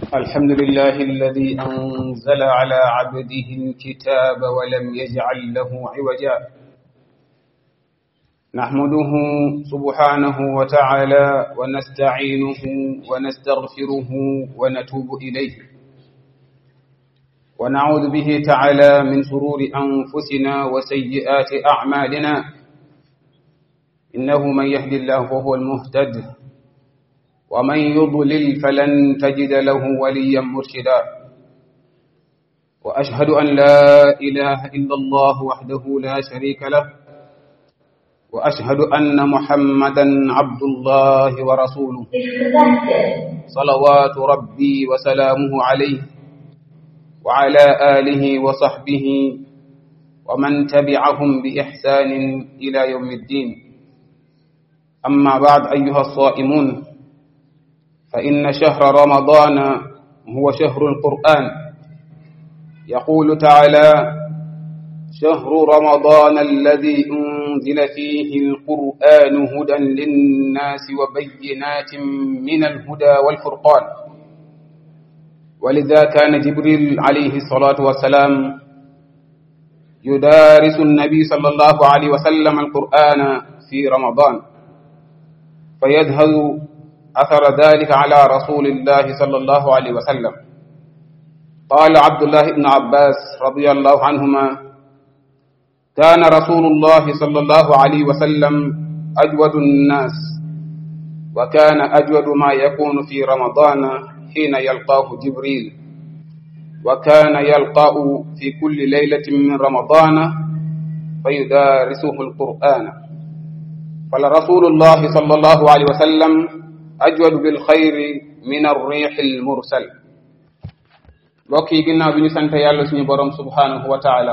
الحمد لله الذي أنزل على عبده الكتاب ولم يجعل له عوجا نحمده سبحانه وتعالى ونستعينه ونستغفره ونتوب إليه ونعوذ به تعالى من شرور أنفسنا وسيئات أعمالنا إنه من يهدي الله فهو المهتد ومن يضلل فلن تجد له وليا مرشدا وأشهد أن لا إله إلا الله وحده لا شريك له وأشهد أن محمدا عبد الله ورسوله صلوات ربي وسلامه عليه وعلى آله وصحبه ومن تبعهم بإحسان إلى يوم الدين أما بعد أيها الصائمون فإن شهر رمضان هو شهر القرآن يقول تعالى شهر رمضان الذي أنزل فيه القرآن هدى للناس وبينات من الهدى والفرقان ولذا كان جبريل عليه الصلاة والسلام يدارس النبي صلى الله عليه وسلم القرآن في رمضان فيذهب أثر ذلك على رسول الله صلى الله عليه وسلم قال عبد الله بن عباس رضي الله عنهما كان رسول الله صلى الله عليه وسلم أجود الناس وكان أجود ما يكون في رمضان حين يلقاه جبريل وكان يلقاه في كل ليلة من رمضان فيدارسه القرآن فلرسول الله صلى الله عليه وسلم أجود بالخير من الريح المرسل mbokk yi ginnaaw bi ñu sant yàlla suñu borom subhanahu wa taala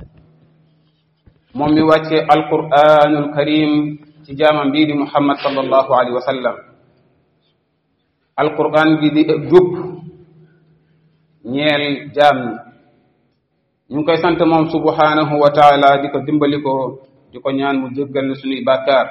moom mi wàcce alquranul karim ci jaamam bii di muhammad sallallahu alayhi wa sallam alquran bi di jub ñeel jaam ñi ñu ngi koy sant moom subhanahu wa taala di ko dimbali ko di ko ñaan mu jéggal na suñuy bàkkaar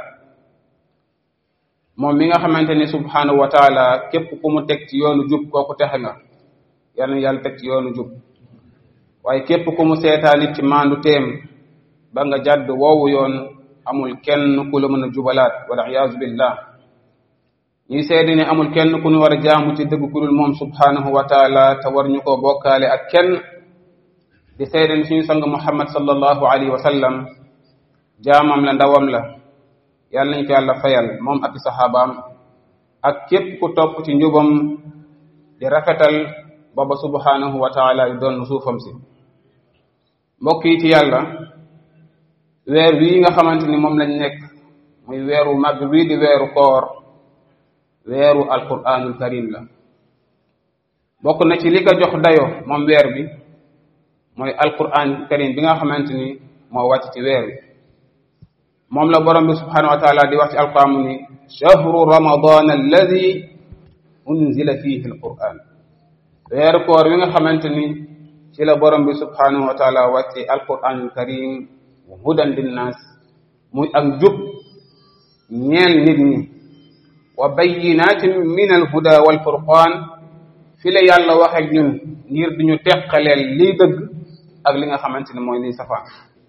moom mi nga xamante ni subhanahu wa taala képp ku mu teg ci yoonu jub kooku texe nga yal na yàlla teg ci yoonu jub waaye képp ku mu seetaanit ci maandu teem ba nga jàdd woowu yoon amul kenn ku la mën a jubalaat wala iyaazu billah ñuy seede ne amul kenn ku ñu war a jaamu ci dëgg ku dul moom subhanahu wa taala te war ñu koo bokkaale ak kenn di seede ne suñu sang muhammad sallallahu alayhi wa sallam jaamam la ndawam la yàlla nañ ko yàlla fayal moom ak saxaabaam ak képp ku topp ci njubam di rafetal booba subhanahu wa taala yu doon suufam si mbokk yi ci yàlla weer wii nga xamante ni moom lañ nekk muy weeru màgg wii di weeru koor weeru alquranul karim la bokk na ci li ko jox dayo moom weer bi mooy alquran karim bi nga xamante ni moo wàcc ci weer wi moom la borom bi subhanahu wa taala di wax ci alquran mu ni shahru ramadan alladi unzila fihi alquran weeru koor wi nga xamante ni ci la borom bi subhanahu wa taala wàcce alquranul karim hudan linnaas muy ak jub ñeel nit ñi wa bayinatin min alhuda walfurqan fi la yàlla wax ak ñun ngir di ñu teqaleel liy dëgg ak li nga xamante ni mooy liy safaan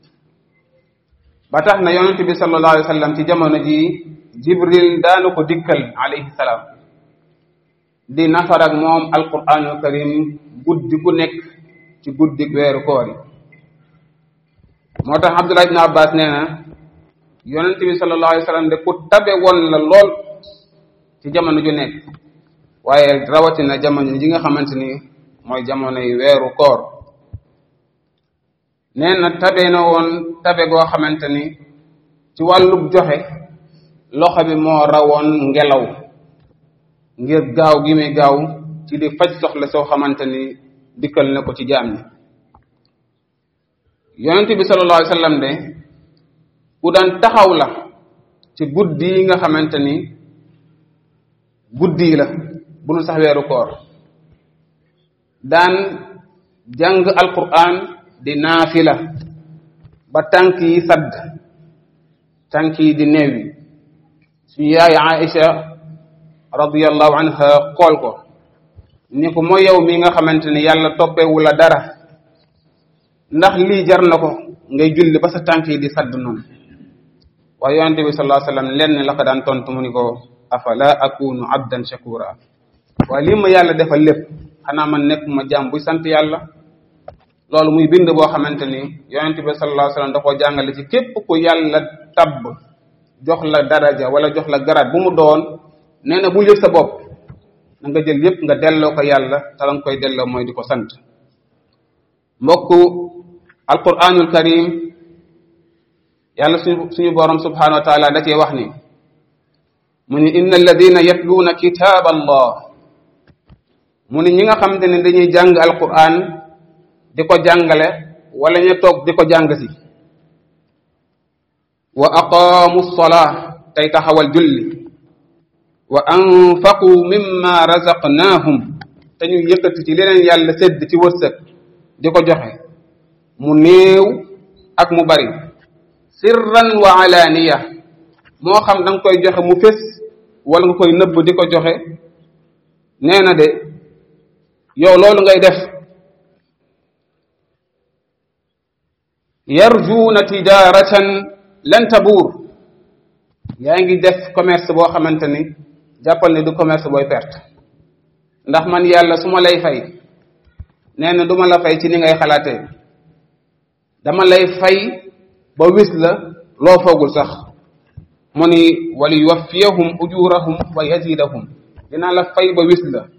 ba tax na yonent bi sallallahu alayhi wa sallam ci jamono ji jibril daanu ko dikkal alayhi salaam di nafar ak moom alquranul karim guddi ku nekk ci guddi weeru koor yi moo tax abdullah ibn abbas nee na yonent bi sallallahu alayhi wa sallam de ku tabe woon la lool ci jamono ju nekk waaye rawatina jamono ji nga xamante ni mooy jamono yi weeru koor nee na tabe na woon tabe goo xamante ni ci wàllub joxe loxo bi moo rawoon ngelaw ngir gaaw gi muy gaaw ci di faj soxla soo xamante ni dikkal na ko ci jaam ñi yonent bi sallallahu alayhi wasallam de ku daan taxaw la ci guddi yi nga xamante ni guddi la bu dul sax weeru koor daan jàng alquran di naafila ba tànk yi sadd tànk yi di neewi suñu yaay Aïcha radiyallahu anha xool ko ni ko mooy yow mi nga xamante ni yàlla toppewu la dara ndax lii jar na ko ngay julli ba sa tànk yi di sadd noonu waaye yonente bi sallallahu alayhi wasallam lenn la ko daan tontu mu ni ko afala akunu abdan shakura waaye lii ma yàlla defal lépp xanaa man nekk ma jaam buy sant yàlla loolu muy bind boo xamante ni yonente bi sallallahu alayhi wasallam da koo jàngale ci képp ku yàlla tabb jox la daraja wala jox la garaat bu mu doon nee na bu yëg sa bopp na nga jël yépp nga delloo ko yàlla te la nga koy delloo mooy di ko sant mbokku alquranul karim yàlla suñu suñu borom subhanahu wa taala da cee wax ni mu ni inna alladina yatluuna kitab allah mu ni ñi nga xamante ne dañuy jàng alquran di ko jàngale wala ñu toog di ko jàng si wa aqaamu lsolaa tey taxawal julli wa anfaqu mimma razaqnaahum te ñu yëkkati ci leneen yàlla sédd ci wërsëg di ko joxe mu néew ak mu bari sirran wa alaaniya moo xam da nga koy joxe mu fés wala nga koy nëbb di ko joxe nee na de yow loolu ngay def yarjuuna tijaratan lan tabuur yaa ngi def commerce boo xamante ni jàppal ne du commerce booy perte ndax man yàlla su ma lay fay nee na du ma la fay ci ni ngay xalaatee dama lay fay ba wis la loo foogul sax mu ni wali yuwaffiyahum ujurahum wa yazidahum dinaa la fay ba wis la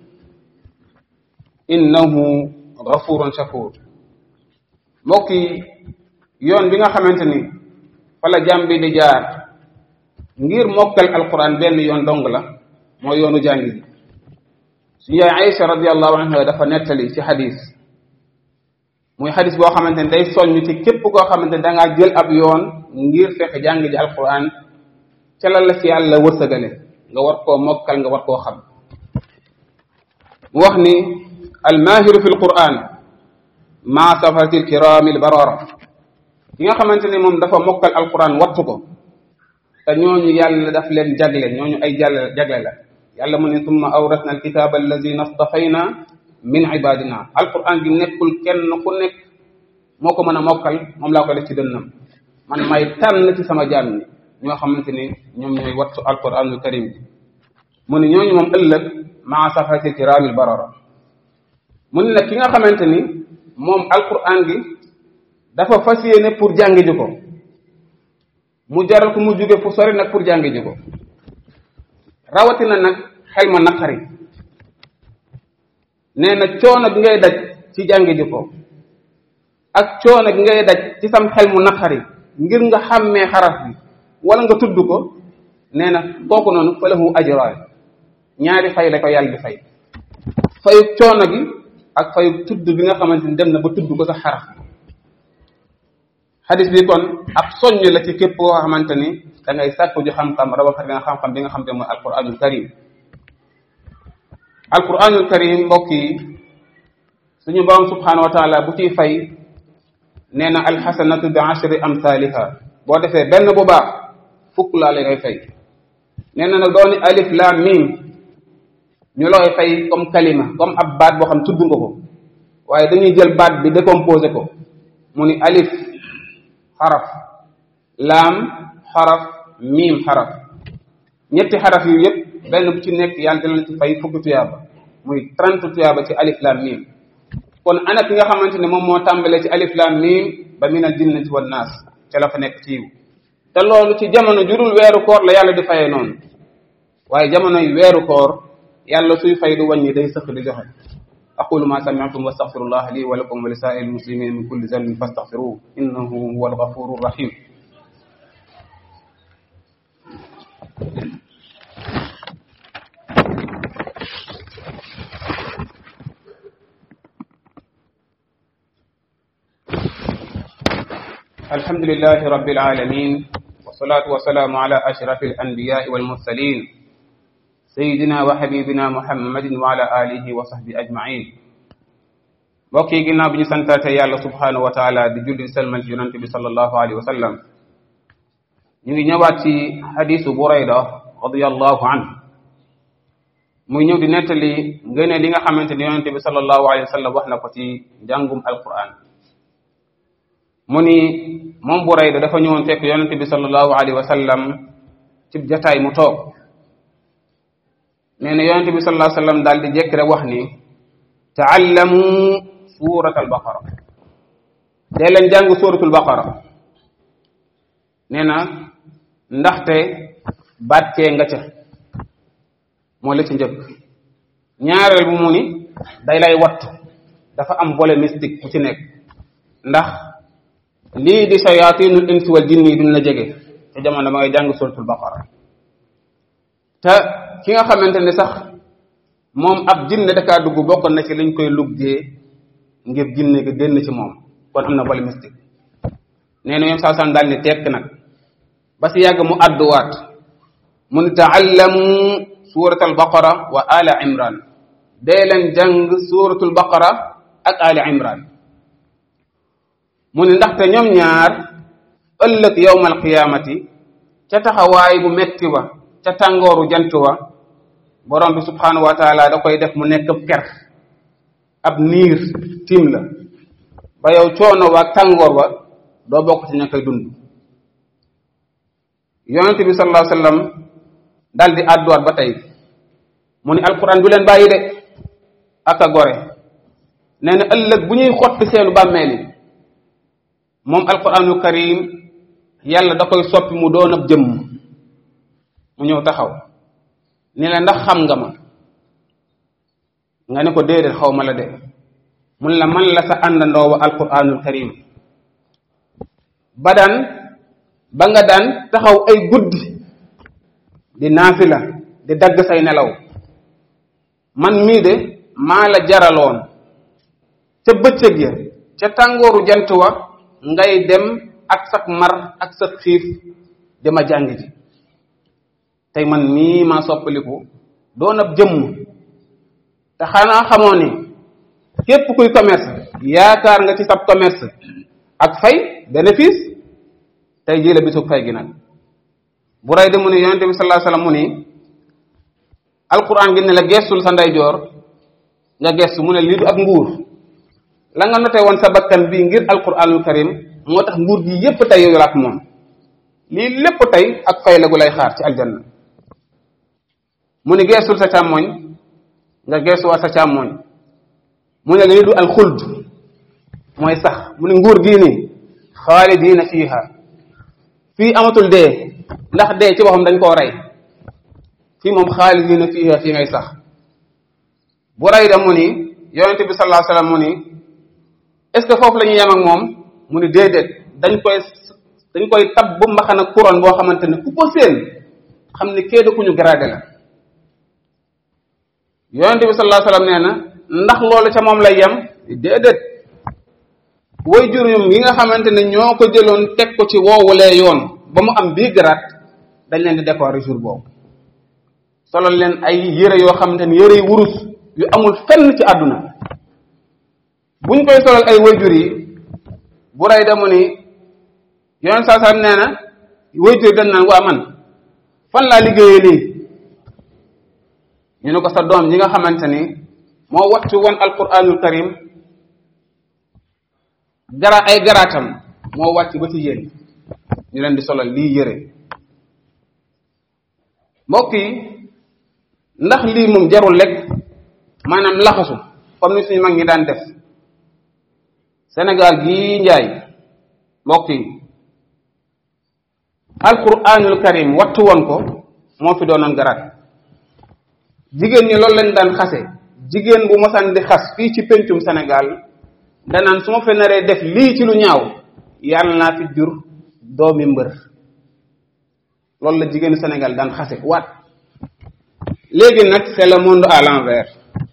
innahu ghafurun shakur mbokk yi yoon bi nga xamante ni fa la jàmm bi di jaar ngir mokkal alquran benn yoon dong la mooy yoonu jàngi bi suñu yaay Aïcha radiallahu anha dafa nettali ci xadis muy xadis boo xamante ni day soññ ci képp koo xamante ni dangaa jël ab yoon ngir fexe jàng ji alquran ca la la ci yàlla wërsëgale nga war koo mokkal nga war koo xam mu wax ni almahiru fi alquran maa safati alkirami albarara ki nga xamante ni moom dafa mokkal alquran wattu ko te ñooñu yàlla daf leen jagle ñooñu ay jàll jagle la yàlla mu ne summa awrasna alkitaba allazina stafayna min ibadina alquran gi nekkul kenn ku nekk moo ko mën a mokkal moom laa ko def ci dënnam man may tànn ci sama jaam ñi ñoo xamante ni ñoom ñooy wattu alquranul karim bi mu ne ñooñu moom ëllëg maa safati kiramil barara mu ne nag ki nga xamante ni moom alquran gi dafa fas yéene pour jàngi ji ko mu jaral ko mu jóge fu sori nag pour jàngi ji ko rawatina nag xel ma naqari nee na coono bi ngay daj ci jàngi ji ko ak coono bi ngay daj ci sam xel mu naqari ngir nga xàmmee xaraf bi wala nga tudd ko nee na kooku noonu fa lahu ajraan ñaari fay la ko yàlla di fay fayu coono gi ak fayu tudd bi nga xamante ni dem na ba tudd ko sa xaraf xadis bi kon ab soññ la ci képp koo xamante ni da ngay sàkku ju xam-xam rawatina nga xam-xam bi nga xam te mooy alquranul karim alquranul karim mbokk yi suñu borom subhanahu wa taala bu ciy fay nee na alxasanatu bi ashri amthaliha boo defee benn bu baax fukk laa lay fay nee na nag dooni alif lam mim ñu looy fay comme kalima comme ab baat boo xam tudd nga ko waaye dañuy jël baat bi décomposé ko mu ni alif xaraf laam xaraf miim xaraf ñetti xaraf yu yëpp benn bu ci nekk yàlla dina la ci fay fukki tuyaaba muy trente tuyaaba ci alif laam miim kon ana ki nga xamante ne moom moo tàmbalee ci alif laam miim ba min al jinnati wan naas ca la fa nekk ci yiw te loolu ci jamono jurul weeru koor la yàlla di fayee noonu waaye jamono yu weeru koor yàlla suy fay du wàññi day sëq di joxe aqulu ma sami'tum wastaghfirullah li wa lakum wa li sa'iril muslimin min kulli dhanbin fastaghfiruhu innahu huwal ghafurur rahim الحمد لله رب العالمين والصلاة والسلام على أشرف الأنبياء والمرسلين سيدنا وحبيبنا محمد وعلى آله وصحبه أجمعين mbokk yi ginnaaw bi ñu santaate yàlla subhanahu wa taala di julli selmal ci yonante bi sallallahu alayhi wa sallam ñu ngi ñëwaat ci xadisu burayda radiallahu anhu muy ñëw di nettali ngëne li nga xamante ni yonente bi sallallahu alayhi wa sallam wax na ko ci njàngum alquran mu ni moom Burayda dafa ñëwoon fekk yonente bi sallallahu alayhi wa sallam ci jataay mu toog nee na yonente bi sallallahu alayhi wa sallam daal di jekk rek wax ni taallamu surat albaqara dee leen jàng suratul baqara nee na ndaxte bàccee nga ca moo la ci njëkk ñaareel bu mu ni day lay wattu dafa am volet mystique bu ci nekk ndax lii di shayatinul insi wal jinni yi duñ la jege te jamono ba ngay jàng suratul baqara te ki nga xamante ne sax moom ab jinne dakaa dugg bokkoon na ci liñ koy luggee ngir jinne gi génn ci moom kon am na volet mystique nee na ñoom saa san daal ni tekk nag ba si yàgg mu àdduwaat mu ni taallamu suratul baqara wa ala imran dee leen jàng suratul baqara ak ali imran mu ni ndaxte ñoom ñaar ëllëg yowmal qiyamati ca taxawaay bu metti wa ca tàngooru jant wa borom bi subhanahu wa taala da koy def mu nekk ab ker ab niir tiim la ba yow coono wa ak tàngoor wa doo bokk ci ña koy dund yonent bi sallallahu alayhi wa sallam dal di àdduwaat ba tey mu ni alquran du leen bàyyi de ak a gore nee na ëllëg bu ñuy xotti seenu bàmmeel yi moom alquranul karim yàlla da koy soppi mu doon ab jëmm mu ñëw taxaw ni la ndax xam nga ma nga ne ko déedéet xaw ma la de mun la man la sa àndandoo wa alquranul karim ba daan ba nga daan taxaw ay guddi di naafila di dagg say nelaw man mii de maa la jaraloon ca bëccëg ya ca tàngooru jant wa ngay dem ak sak mar ak sa xiif dama jàng ji tey man mii maa soppaliku doon ab jëmm te xanaa xamoo ni képp kuy commerce yaakaar nga ci sab commerce ak fay bénéfice tey jii la bisu fay gi nag bu rey de mu ni yonente bi sallallahu alayhi wasallam mu ni alquran gi ne la gestul sa ndeyjoor nga gestu mu ne lii du ak nguur la nga noté woon sa bakkan bii ngir alquranul karim moo tax nguur gi yépp tey yow ak moom lii lépp tey ak fay la gu lay xaar ci aljanna mu ni gestul sa càmmoñ nga gestuwaat sa càmmoñ mu ne lii du alxuld mooy sax mu ne nguur gii nii xaalidina fiiha fii amatul dee ndax dee ci boppam dañ koo rey fii moom xaalidina fiiha fii ngay sax bu rey da mu ni yonente bi sallallahu alayhi wasallam mu ni est ce que foofu la ñuy yem ak moom mu ni déedéet dañ koy dañ koy tab bu mbaxana couronne boo xamante ne ku ko seen xam ne kee da ku ñu gradé la yonente bi sallallahu alayhi wasallam nee na ndax loolu ca moom lay yem déedéet way juróom yi nga xamante ne ñoo ko jëloon teg ko ci woowulee yoon ba mu am bii grade dañ leen di décorer jour boobu solo leen ay yére yoo xamante ne yére yu wurus yu amul fenn ci àdduna buñ koy solal ay wayjur yi bu rey damu ni yoon saa saa nee na wayjur yi dañ naan waa man fan laa liggéeyee lii ñu ne ko sa doom yi nga xamante ni moo wattu woon alquranul karim gara ay garaatam moo wàcc ba ci yéen ñu leen di solal lii yëre mbokk yi ndax lii moom jarul lekk maanaam laxasu comme ni suñu mag ñi daan def Sénégal gii njaay mbokk yi alquranul karim wattu woon ko moo fi doonoon garaat jigéen ñi loolu lañ daan xase jigéen bu mosaan di xas fii ci pencum Sénégal danaan su ma fe naree def lii ci lu ñaaw yàlla naa fi jur doomi mbër loolu la jigéenu Sénégal daan xase waat léegi nag c'est le monde à l'envers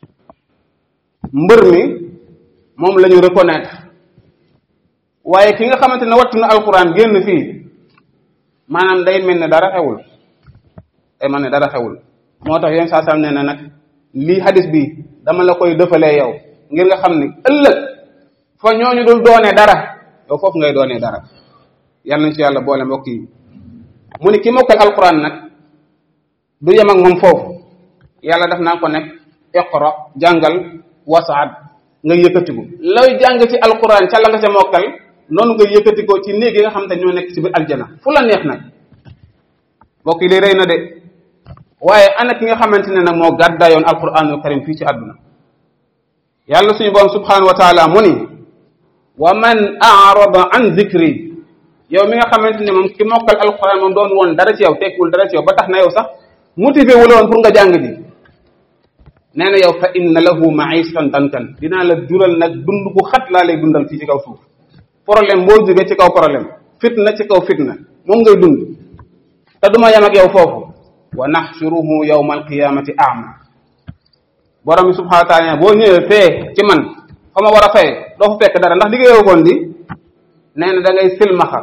mbër mi moom la ñu reconnaître waaye ki nga xamante ne wattu na alxuraan génn fii maanaam day mel ne dara xewul day mel ne dara xewul moo tax yéen saa sam nee na nag lii hadis bi dama la koy dëfalee yow ngir nga xam ni ëllëg fa ñooñu dul doonee dara yow foofu ngay doonee dara yàlla nañ ci yàlla boole mbokk yi mu ni ki mokkal alquran nag du yem ak moom foofu yàlla daf naa ko nekk iqra jàngal wasaad nga yëkkatiku looy jàng ci alquran ca la nga ca mokkal noonu nga yëkkatikoo ci néeg yi nga xam te ñoo nekk ci biir aljana fu la neex nag mbokk yi li rëy na de waaye ana ki nga xamante ne nag moo gàddaayoon alquranul karim fii ci àdduna yàlla suñu borom subhanahu wa taala mu ni wa man arada an zikri yow mi nga xamante ne moom ki mokkal alquran moom doon woon dara ci yow tekkul dara ci yow ba tax na yow sax motivé wu la woon pour nga jàng ji nee na yow fa inna lahu maishatan dankan dinaa la dural nag dund bu xat laa lay dundal fii ci kaw suuf problème boo jógee ci kaw problème fitna ci kaw fitna moom ngay dund te duma yem ak yow foofu wa naxshuruhu yawma alqiyamati ama borom bi subhanahu wa taala boo ñëwee fee ci man fa ma war a fay doo fa fekk dara ndax liggéeyoo koon di nee na da ngay silmaxa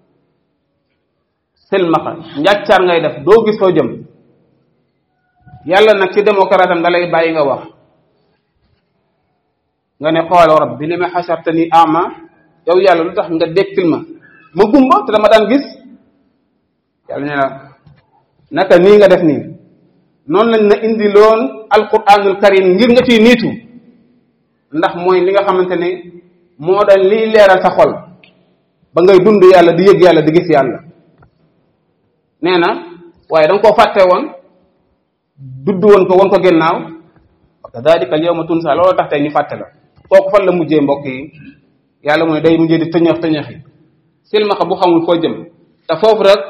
silmaxa njàccaar ngay def doo gis foo jëm yàlla nag ci démocrate am da lay bàyyi nga wax nga ne xooloo rabbi li ma xasartani ama yow yàlla lu tax nga dekkil ma ma gumba te dama daan gis yàlla ne la naka nii nga def nii noonu lañ na indi loon alquranul karim ngir nga ciy niitu ndax mooy li nga xamante ne moo daan liy leeral sa xol ba ngay dund yàlla di yëg yàlla di gis yàlla nee na waaye da nga koo fàtte woon dudd woon ko woon ko gennaaw wa kadalika al yawma tunsa loolu tax tey ñu fàtte la kooku fan la mujjee mbokk yi yàlla mooy day mujjee di tëñëx tëñëxi silmaxa bu xamul foo jëm te foofu rek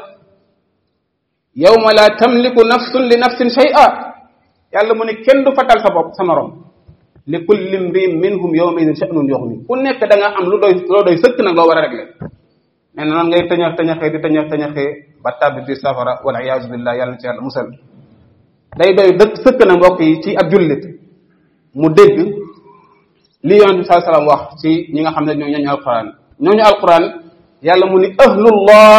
yawma la tamliku nafsun li nafsin shay'a yàlla mu ne kenn du fatal sa bopp sa morom li kulli mriin minhum yawma idin sha'nun yughni ku nekk da nga am lu doy loo doy sëkk nag loo war a régler nee na noonu ngay tëñëx tëñëxee di tëñëx tëñëxee ba tàbbi biir safara wal iyaazu billah yàlla na ci yàlla musal day doy dëkk sëkk na mbokk yi ci ab jullit mu dégg li yonent bi sallallahu alayhi wasallam wax ci ñi nga xam ne ñoo ñooñu alquran ñooñu alquran yàlla mu ni ahlullah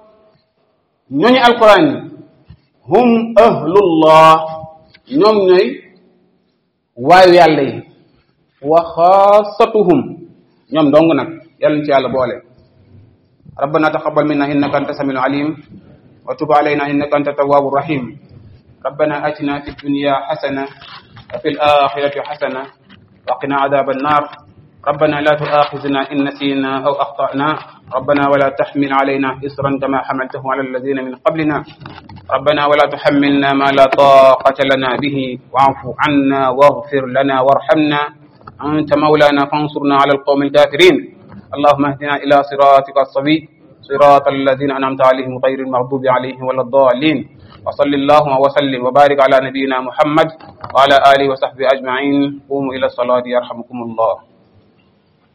ñooñu alquran yi hum ahlullah ñoom ñooy waayu yàlla yi wa xaasatuhum ñoom dong nag yàlla ñu ci yàlla boole ربنا تقبل منا انك انت السميع العليم وتب علينا انك انت التواب الرحيم ربنا اتنا في الدنيا حسنه وفي الاخره حسنه وقنا عذاب النار ربنا لا تؤاخذنا ان نسينا او اخطانا ربنا ولا تحمل علينا اصرا كما حملته على الذين من قبلنا ربنا ولا تحملنا ما لا طاقه لنا به واعف عنا واغفر لنا وارحمنا انت مولانا فانصرنا على القوم الكافرين اللهم اهدنا إلى صراطك الصبي صراط الذين أنعمت عليهم غير المغضوب عليهم ولا الضالين وصل اللهم وسلم وبارك على نبينا محمد وعلى آله وصحبه أجمعين قوموا إلى الصلاة يرحمكم الله